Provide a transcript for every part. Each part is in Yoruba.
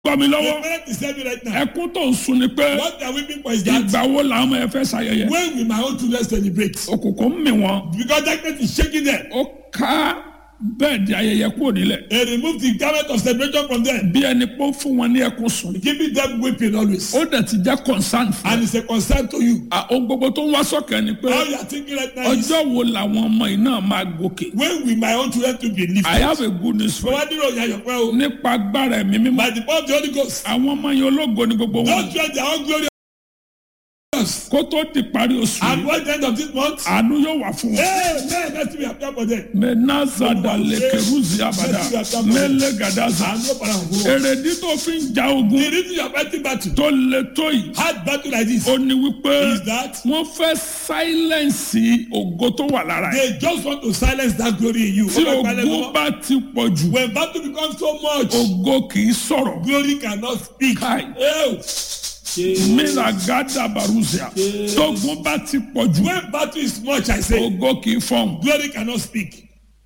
gbọ́ mi The lọ́wọ́ parent is telling me right now. ẹkún tó ń sun ni pé What they are weeping for is that ìgbà wo làwọn ọmọ yẹn fẹ́ ṣayẹyẹ when will my own children celebrate? òkùnkùn ń mì wọ́n Because darkness is shaking them. ó ká bẹ́ẹ̀dì ayẹyẹ kúrò nílẹ̀ They remove the garment of celebration from them, bí ẹni pé ó fún wọn ní ẹkún sùn giving them weeping always. ó dẹ̀ ti jẹ́ concern fún And it's a concern to you. ẹ ohun gbogbo tó ń wá sọ́kẹ́ ni pé All you are thinking right now is ọjọ́ wo làwọn ọmọ yìí náà máa gòkè when will my own children to be lifted? I have a good news for you Fọwọ́ dúró ìyá yọ̀pẹ́ o. nípa agbára ẹ̀mí mímọ́ By the power of the Holy Ghost. àwọn ọmọ yẹn ológo ni gbogbo wọn Don't try their own glory. kó tó di parí oṣù And yìí what the end of this month? àánú yóò wà fún wọn. Hey, man, let me appear for them. menazada lekeruzi abada mele gadaza And no para home. èrèdí tó fi ń ja ogun The reason you are fighting battle, tó le tó yìí hard battle like this, ó ní wípé is that wọ́n fẹ́ sáílẹ̀nsì ògo tó wà lára ẹ̀ they just want to silence that glory in you. tí Ọba ìpàdé ogun lọ́wọ́. bá ti pọ̀ jù When battle becomes so much, ògo kì í sọ̀rọ̀ glory cannot speak. Kai. Oh. míragádà baruzia tógun bá ti pọ̀ jù When battle is much, I say, ògo kì í fọ̀hún glory cannot speak.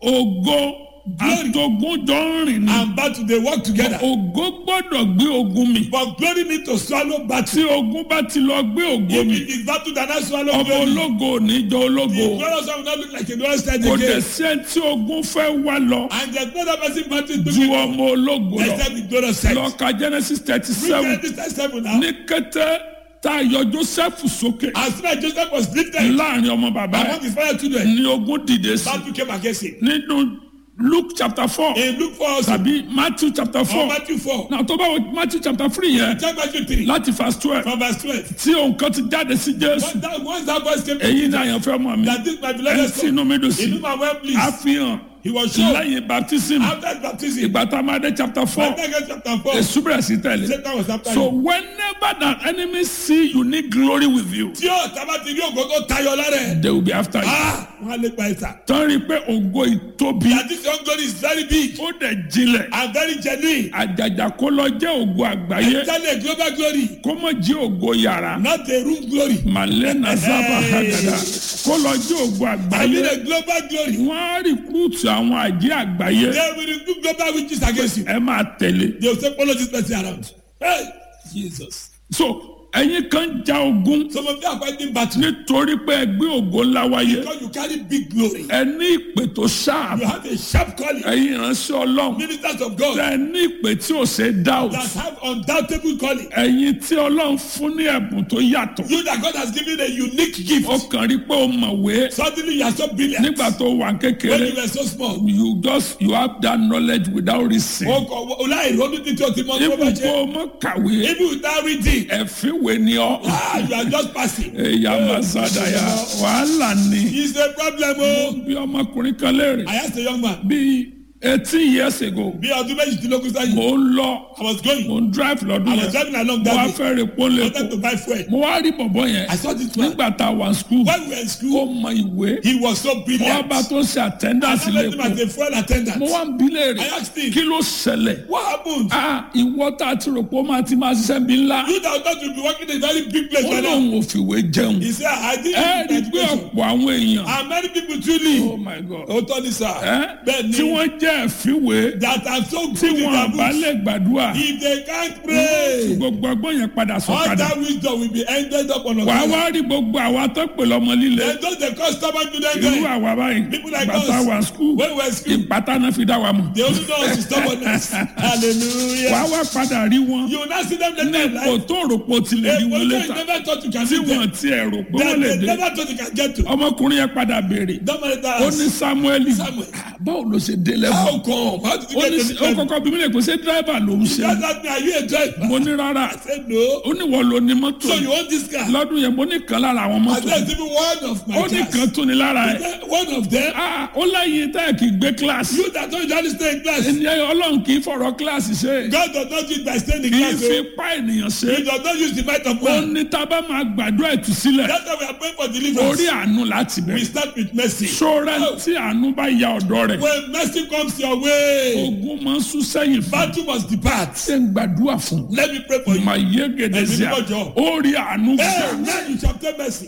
ògo àtògùn jọ ń rìn ní And battle, they work together. ògo gbọ́dọ̀ gbé ogun mi But glory need to swallow tí battle. ogun bá ti lọ gbé ògo If mi it is battle that not swallow ọmọ glory, ológo ò ní jọ ológo the glorious one will not look like a glorious stand kò dẹ̀ again. sí ẹni tí ogun fẹ́ wá lọ And there's no other person battle to ju be ọmọ ológo lọ except the glorious side. lọ́ka genesis thirty Read seven Genesis 37 now. ní kété tá a yọ joseph sókè As soon as Joseph was lifted láàrin ọmọ bàbá among ẹ̀ his fellow children, ní ogun dìde sí battle came against him. nínú luke chapter four In Luke 4 also, tàbí matthew chapter or four Matthew 4, náà tó bá wọ matthew chapter three yẹn check Matthew 3, láti verse twelve from verse 12. tí òun kan ti jáde sí jésù Once that, once that voice came, èyí ni àyànfẹ́ mọ̀ mi that this my ẹ̀ beloved sí son, inú mi dùn sí in whom I well pleased, àfihàn he was shown lẹ́yìn baptism after his baptism. ìgbà tá a máa dé chapter four Matthew chapter 4, èsù bẹ̀rẹ̀ sí tẹ̀lé Satan was after so him. whenever that enemy see you need glory with you Tí ó tábà ti rí ògo tó tayọ lára ẹ̀, they will be after you ah, wọ́n á lè pa ẹ̀sà. tán rí i pé ògo ìtóbi That this young glory is very big ó dẹ̀ jinlẹ̀ and very genuine. àjàjà kó lọ jẹ́ ògo àgbáyé Tell a global glory, kó mọ̀ jẹ́ ògo yàrá not a room glory. malena zaba hagada kó lọ jẹ́ ògo I mean àgbáyé a global glory. wọ́n á rìkúùtù àwọn àjẹ́ àgbáyé They will recruit global witches against you. ẹ máa tẹ̀lé They will say follow this person around. Hey, Jesus. so ẹ̀yin kan ja ogun Some of you are fighting battle nítorí pé ẹ gbé ògo ńlá wáyé because you carry big glory. ẹ ní ìpè tó ṣáà You have a sharp calling. ẹ̀yin ìránṣẹ́ ọlọ́run Ministers of God tẹ ní ìpè tí ò ṣe é doubt that have undoubtable calling. ẹ̀yin tí ọlọ́run fún ní ẹ̀bùn tó yàtọ̀ You that God has given a unique gift. ó kàn rí pé ó mọ̀wé Suddenly you are so brilliant. nígbà tó wà When kékeré you were so small. you just you have that knowledge without reason O kò ọláì ronú títí o ti mọ tó bá ibùkún jẹ. ọmọ kàwé Even without reading. ẹ̀fíwé ni ọ́ Ah, you are just passing. ẹ̀yà mazadaya wàhálà ni It's a problem o. bí ọmọkùnrin kan léèrè I asked a young man. bí eighteen years ago Bí ọdún méjìdínlógún sẹ́yìn. mò ń lọ I was going. mò ń drive lọ́dún I was yẹn driving along mo that wá day. fẹ́ rè pọ́n I wanted to lẹ́kọ̀ọ́ buy fuel. mo wá rí bọ̀bọ̀ yẹn I saw this man. nígbà tá a wà school When we were in ó school, mọ ìwé he was so mo wá brilliant. bá tó ń ṣe I attendance met him lẹ́kọ̀ọ́ as a fuel attendant. mo wá ń bi léèrè I asked him. kí ló ṣẹlẹ̀ What happened? ah ìwọ tá a ti rò pé ó máa ti máa ṣiṣẹ́ bí ńlá You that thought you be working in a very big place ó right now. lóun ò fìwé jẹun He said, I didn't ẹ rí i need pé education. ọ̀pọ̀ àwọn èèyàn And many people truly. oh my god Ó tọ́ ni sir. ẹ Bẹ́ẹ̀ tí ni. wọ́n jẹ́ ẹ̀fíwé That are so tí good in wọn their bá books. lè gbàdúrà If they can't pray, gbogbo ọgbọ́n yẹn padà all sọ̀kadà that wisdom will be ended up on us. wàá wá rí gbogbo àwa tó pè lọ́mọ líle Then those the customer to them irú there. àwa báyìí People like bàtà us. wà skul When we were in school, ìpátá náà fi dá wa mọ̀ they only know us to stubbornness. Hallelujah. wàá wá padà rí wọn You will not see them later ní in ipò life. tó rò pé o ti lè A rí wọn position you létà never thought you can tí see wọn them. ti ẹ̀ rò pé That wọ́n lè they dé never thought you can get to. ọmọkùnrin yẹn padà béèrè Don't matter that. ó ní samueli Samuel. báwo ló ṣe dé lẹ́fọ̀ How come? How did you ó get ní to ó this level? kọ́kọ́ bí mi lè kó ṣe dírẹ́bà ló ń ṣe Just ask me, are you a driver? mo ní rárá I said no. ó ní wọ́n lo ní mọ́tò So you want this car? lọ́dún yẹn mo ní kan lára àwọn I mọ́tò said even one of my ó ní cars. kan tó ní lára ẹ̀ Then One of them. Ah, ó láyé tá ẹ̀ kì í gbé kíláàsì You that don't usually stay in class. ènìyàn ọlọ́run kì í fọ̀rọ̀ kíláàsì ṣe God does not use by staying in kì í class. fi oh. pa ènìyàn ṣe He does not use the might of ó man. ní tá a bá máa gbàdúrà ìtúsílẹ̀ That's why we are praying for orí deliverance. àánú láti We bẹ̀rẹ̀ start with mercy. ṣọ́ra tí àánú bá ya ọ̀dọ́ rẹ̀ When mercy comes your way, ogun máa ń sún sẹ́yìn fún battle must depart. ṣé ń gbàdúrà fún Let me pray for you. mà yé gèdè sí à Ẹ̀mí mímọ́ jọ. ó rí àánú Hey, gbà now you shall obtain mercy.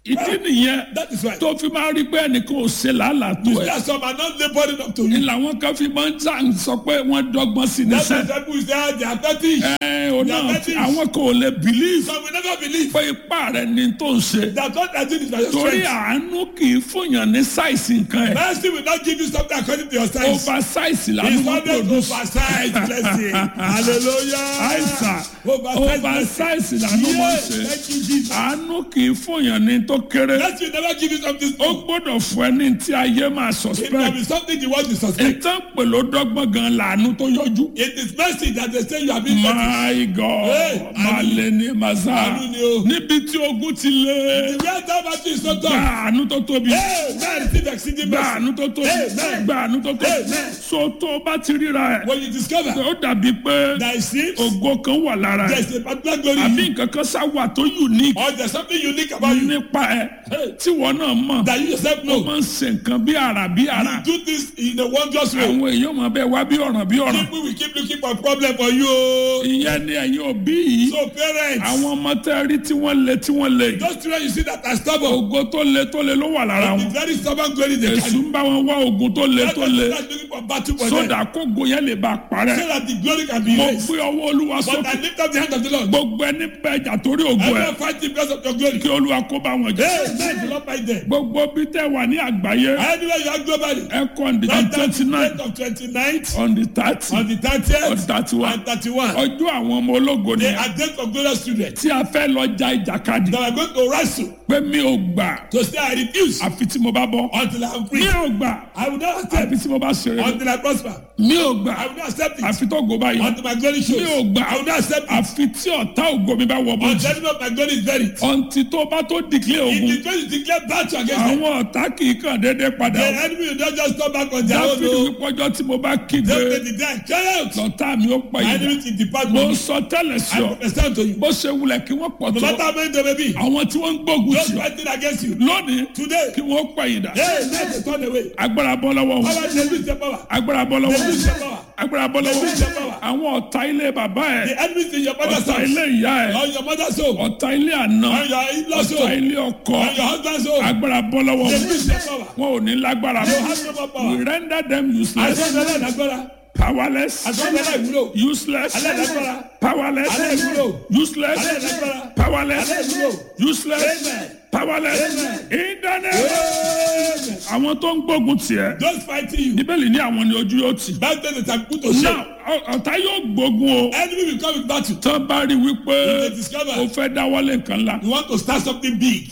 ìdí nìyẹn That is why. tó fi máa rí pé ẹnìkan ò ṣe làálàá tó You ẹ see, some are not laboring up to ní you. làwọn kan fi máa ń tà ń sọ pé wọ́n dọ́gbọ́n sí That's níṣẹ́ why people say ah, they are fetish. ẹ ò náà Diabetes. àwọn kan ò lè believe Some will never believe pé ipá rẹ ni tó ń ṣe that what I do is by your torí strength. àánú kì í fòyàn ní sáìsì nǹkan ẹ̀ Mercy will not give you something according to your size. over sáìsì làánú It's máa always produce oversized blessing. Hallelujah. àìsàn Oversized over blessing. sáìsì làánú máa Yes, ṣe thank you, Jesus. àánú kì í fòyàn ní tó kéré Mercy will never give you something ó small. gbọ́dọ̀ fún ẹ ní tí ayé máa It can suspect be something you want to suspect. ìtàn pèlú dọ́gbọ́n gan làánú tó yọjú. It is mercy that they say you have been fetish. My God, Hey, malẹ̀ ní màsà, Àánú ni o. níbi tí ogun ti lé, The way that battle is so gba tough. àánú tó tóbi, Hey, man, receive exceeding gba mercy. àánú tó tóbi, Amen. gba àánú tó tóbi. Amen. So tó o bá ti ríra ẹ̀, When you discover ó dàbí pé that it seems ògo kan wà lára ẹ̀, there's a particular glory in àbí you, nǹkan kan sá wà tó unique or there's something unique about you nípa ẹ̀ Hey. tí wọ́n náà mọ̀. that you yourself Ó know. máa ń ṣe nǹkan bí àrà bí àrà. You do this in a wondrous way. Àwọn èèyàn máa bẹ wá bí ọ̀ràn bí ọ̀ràn. People will keep looking for problem for you. o. Ìyẹn ni ẹ̀yin òbí yìí. So parents, Àwọn ọmọ tẹ́ rí tí wọ́n le tí wọ́n le. those children you see that are stubborn, Ògo tó le tó le ló wà lára the wọn. very stubborn glory they Èṣù carry. ń bá wọn wá ogun tó le That's tó why le. they start looking for battle for them. Sódà kógo yẹn lè bá a So parẹ́. that the glory can be Mo raised. gbé ọwọ́ Olúwa But I sókè. lift up the hand of the Lord. Gbogbo ẹni bẹ ẹjà torí ògo I ẹ̀. will fight the because of your glory. Kí Olúwa kó bá wọn jẹ. Hey, man, do not fight them. Gbogbo bí tẹ́ wà ní àgbáyé. Anywhere you are globally, Ẹ kọ́ on the right down to twenty the nine date of 29th, on the thirty on the on 30th, thirty one. and 31. Ọjọ́ àwọn ọmọ ológo ni They are days of glorious students tí a fẹ́ lọ ja ìjàkadì. that are going to wrestle Pé mi ò gbà to say I refuse àfi tí mo bá bọ́. until I am Mi free. ò gbà I will not accept àfi tí mo bá ṣeré. until I prosper. Mi ò gbà I will not accept it àfi tó go báyìí. until my glory shows. Mi ò gbà I will not accept it àfi tí ọ̀tá ògo mi bá wọ bọ́jú. until every of my glory is buried. ọ̀ǹtí tó bá tó dìklẹ̀ If ogun the glory is declared battle against them, àwọn ọ̀tá kì í kàn déédéé padà. the enemy will not just come back on their own. dáfídì o. wípọ́jọ́ tí mo bá kígbe Just take the day carry out. lọ́tà mi ó pa My ìdá. enemy will depart mo from me. sọ tẹ́lẹ̀ sí I ọ prophesy unto you. bó ṣe wulẹ̀ kí wọ́n pọ̀ No tó matter how many they may be, àwọn tí wọ́n ń gbógun those tì ọ́ fighting against you lónìí today, kí wọ́n pa ìdá. hey, let them turn away. agbára bọ́ lọ́wọ́ wọn Power, they lose their power. agbára bọ́ lọ́wọ́ They lose wọn their power. agbára bọ́ lọ́wọ́ lose their power. wọn àwọn ọ̀tá ilé bàbá ẹ̀ The enemies in your mother's ọ̀tá house, ilé ìyá ẹ̀ on your mother's home, ọ̀tá ilé àná on your in-laws ọ̀tá home, ilé ọkọ on your husband's home. agbára bọ́ lọ́wọ́ They wọn lose their power. wọn ò ní lágbára They mọ́ have no more we power. render them useless Àtọ́jọ́lá ìdágbára. powerless Àtọ́jọ́lá ìwúlò. useless Aláìlágbára. powerless Aláìwúlò. useless Aláìlágbára. powerless Aláìwúlò. useless Amen. powerless Amen. internet Amen. àwọn tó ń gbógun tiẹ̀ Those fighting you, bíbélì ní àwọn ni ojú yóò tì back then they have put to shame. náà ọ- ọ̀tá yóò gbógun o Enemy will come with battle. tán bá rí wípé They discover o fẹ́ dáwọ́lé nǹkan ńlá you want to start something big.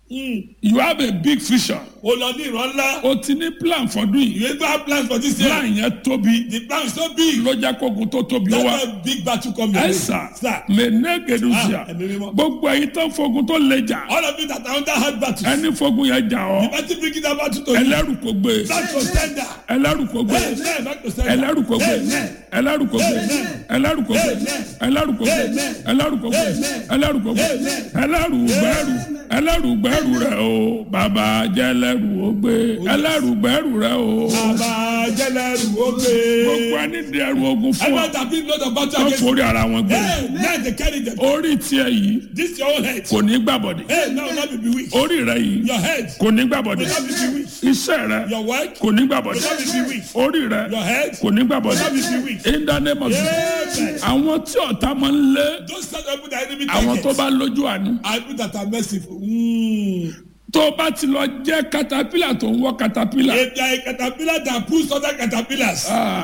you have a big vision O lọ ní ìran ńlá. o ti ní plan fọdún yìí You even have plans for this year. plan yẹn tóbi The plan is so big. ló jẹ́ kógun tó tóbi ó wá That's why big battle come your way. ẹ̀sà Sir, mẹ́nẹ́gẹ̀dùsíà Ah, ẹ̀mí mímọ́. gbogbo ẹ̀yin tán fogun tó lè jà all of you that are under hard battles. ẹni fogun yẹn jà ọ́ Battle bring that battle to you. ẹlẹ́rù kò gbé Back to sender. ẹlẹ́rù kò gbé Amen. Back to sender. ẹlẹ́rù kò gbé Amen. ẹlẹ́rù kò gbé Amen. ẹlẹ́rù kò gbé Amen. ẹlẹ́rù kò gbé Amen. ẹlẹ́rù kò gbé Amen. ẹlẹ́rù kò gbé Amen. ẹlẹ́rù gbẹ́rù ẹlẹ́rù gbẹ́rù rẹ̀ o bàbá jẹ́ ẹlẹ́rù ó gbé ẹlẹ́rù gbẹ́rù rẹ̀ o Bàbá jẹ́lẹ̀rù ó gbé. gbogbo ẹni di ẹrù ogun fún ọ Everyone that been load of battle tó against forí ara wọn gbé Hey, now they carry them. orí tiẹ̀ yìí This your own head. kò ní gbàbọ̀dẹ̀ Hey, now not be bewitched. orí rẹ̀ yìí Your head kò ní will gbàbọ̀dẹ̀ not be bewitched. iṣẹ́ rẹ̀ Your work kò ní will gbàbọ̀dẹ̀ not be bewitched. orí rẹ̀ Your head kò ní will gbàbọ̀dẹ̀ not be bewitched. in the name of Jesus Amen. àwọn tí ọ̀tá máa ń lé Those set up with the enemy àwọn tó targets bá lójú àánú are people that are merciful. Mm. tó bá ti lọ jẹ́ katapila tó ń wọ́ katapila If they are a caterpillar that pulls other caterpillars,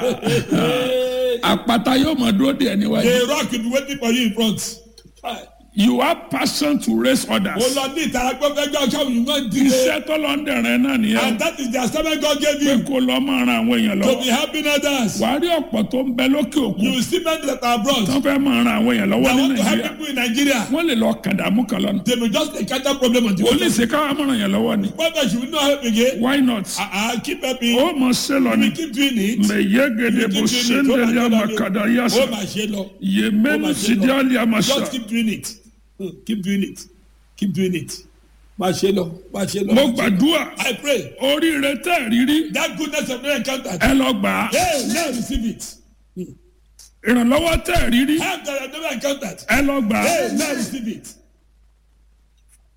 àpáta yóò mọ̀ dúró de ẹni wáyé the rock will be waiting for you in front. you have passion to raise O others lọ ní ìtara pé fẹ́ gbọ́ ọ̀ṣọ́ yìí wọ́n dìde. iṣẹ́ tó lọ ń dẹ̀rẹ̀ náà nìyẹn And that is the assignment God gave pé you kó lọ máa ran àwọn èèyàn to lọ́wọ́ be helping others. wàá rí ọ̀pọ̀ tó ń bẹ lókè òkun You will see men that are abroad tó fẹ́ máa ran àwọn èèyàn lọ́wọ́ that ní want to help nàìjíríà people in Nigeria. wọ́n lè lọ kàdàmú kan lọ́nà They may just encounter problem on the ó way. lè ṣe káwá máa ràn yàn lọ́wọ́ ni But you will not help again. why not I, I keep helping. ó mọ̀ ṣe lọ ni We keep doing it. mẹ̀yẹ́gẹ̀dẹ̀ bó ṣe ń dẹ̀lẹ́ àmàkàdà yàsà Oh, my shelo. yèmẹ́nu sídìí àlẹ́ àmàṣà Just keep doing it. Hmm, Keep doing it. Keep doing it. My shelo. My shelo. mo gbàdúrà I pray oríire tẹ́ ẹ̀ rírí that goodness of no encounter. ẹ lọ gbà á Hey, now receive it. ìrànlọ́wọ́ tẹ́ ẹ̀ rírí Help that I have never encountered. ẹ lọ gbà á Hey, now receive it.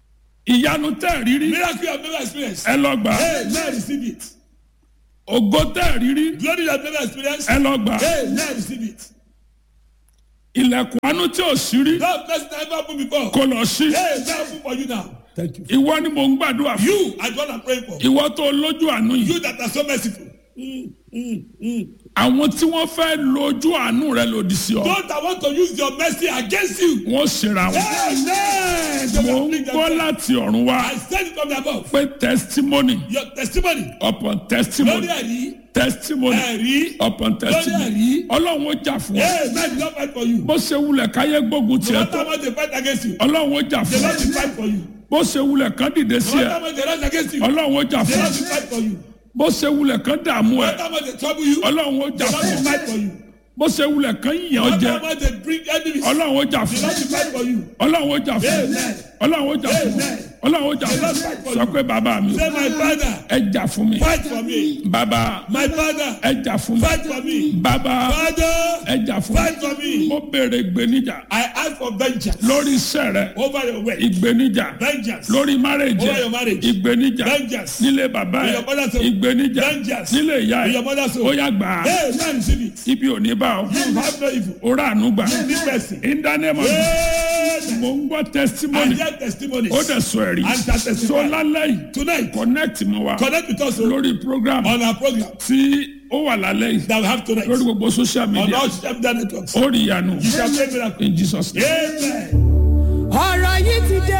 ìyanu tẹ́ rírí Miracle you have never experienced. ẹ lọ gbà Hey, now receive it. ògo tẹ́ rírí Glory you have never experienced. ẹ lọ gbà Hey, now receive it. ilẹ̀kùn àánú tí ò sí rí That person never opened before. kó lọ sí Hey, now open for you now. Thank you. ìwọ ni mò ń gbàdúrà fún You are the one I'm praying for. ìwọ tó lójú àánú yìí You that are so merciful. Mm, mm, mm. àwọn tí wọ́n fẹ́ lo ojú àánú rẹ lòdì sí ọ Those that want to use your mercy against you. wọ́n ṣera wọn Amen. They mò will ń bring gbọ́ themselves. láti ọ̀run wá I said it from the above. pé testimony Your testimony. upon Lórí testimony ẹ̀rí. testimony Ẹ̀rí. upon testimony ẹ̀rí. ọlọ́run ó jà fún ọ Hey, man, the Lord fight for you. bó ṣe wulẹ̀ káyé gbógun No tiẹ̀ matter tó what they fight against you. ọlọ́run ó jà The fún Lord ọ will fight for you. bó ṣe wulẹ̀ kán dìde sí No ẹ matter what they rise against you. ọlọ́run ó jà The fún Lord ọ will fight for you. bó ṣe wulẹ̀ kán dààmú No ẹ matter what they trouble you. ọlọ́run ó The jà Lord fún will ọ fight for you. bó ṣe wulẹ̀ kán yàn No ọ jẹ matter what they bring enemies. ọlọ́run ó jà The fún Lord ọ will fight for you. ọlọ́run ó jà fún ọ Amen. ọlọ́run ó jà fún ọ Amen. ọlọ́run ó jà fún ọ sọ pé bàbá mi Say, my father, ẹ jà fún mi fight for me. bàbá My father, ẹ jà fún mi fight for me. bàbá Father, ẹ jà fún fight for mi me. mo béèrè ìgbéníjà I ask for vengeance lórí iṣẹ́ rẹ over your way. ìgbéníjà Vengeance lórí márèjì over your marriage. ìgbéníjà Vengeance nílé bàbá in ẹ your mother's home. ìgbéníjà Vengeance nílé ìyá in ẹ your mother's ó home. yá gbà á Hey, man, receive it. ibi ò ní bá ọ You have no evil. ó rà ànú gbà Need mercy. in the name of Amen. mo ń gbọ́ I testimony hear testimonies. ó dẹ̀ sọ ẹ̀rí And that testify. so lálẹ́ yìí Tonight, connect mọ́ wa connect with us oh, lórí program on our program tí ó wà lálẹ́ yìí that we have tonight. lórí gbogbo social On media all social media networks. ó rí ìyanu You shall pray miracle. in Jesus name. Amen. ọ̀rọ̀ yìí ti dé